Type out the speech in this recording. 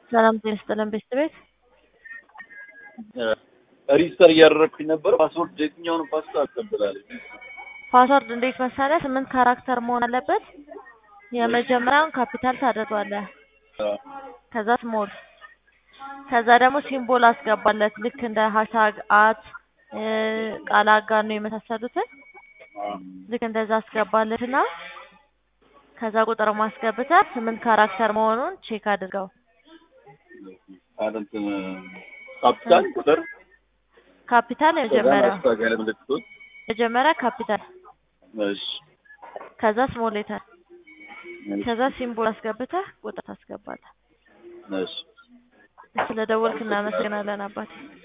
ሰላም ጤና ይስጥልን ቤተሰቤት ሪጅስተር እያደረግኩኝ ነበር። ፓስወርድ የትኛውን ፓስታ አቀብላለች? ፓስወርድ እንዴት መሰለህ? ስምንት ካራክተር መሆን አለበት። የመጀመሪያውን ካፒታል ታደርገዋለህ፣ ከዛ ስሞል፣ ከዛ ደግሞ ሲምቦል አስገባለት ልክ እንደ ሀሽታግ አት ቃል አጋኖ የመሳሰሉትን ልክ እንደዛ አስገባለት እና ከዛ ቁጥር ማስገብተህ ስምንት ካራክተር መሆኑን ቼክ አድርገው። እንትን ካፒታል ቁጥር ካፒታል የመጀመሪያው ማስታገለ ምልክቶች መጀመሪያ ካፒታል እሺ ከዛ ስሞል ሌተር ከዛ ሲምቦል አስገብተህ ቁጥር ታስገባለህ። እሺ ስለ ደወልክ እናመሰግናለን አባቴ።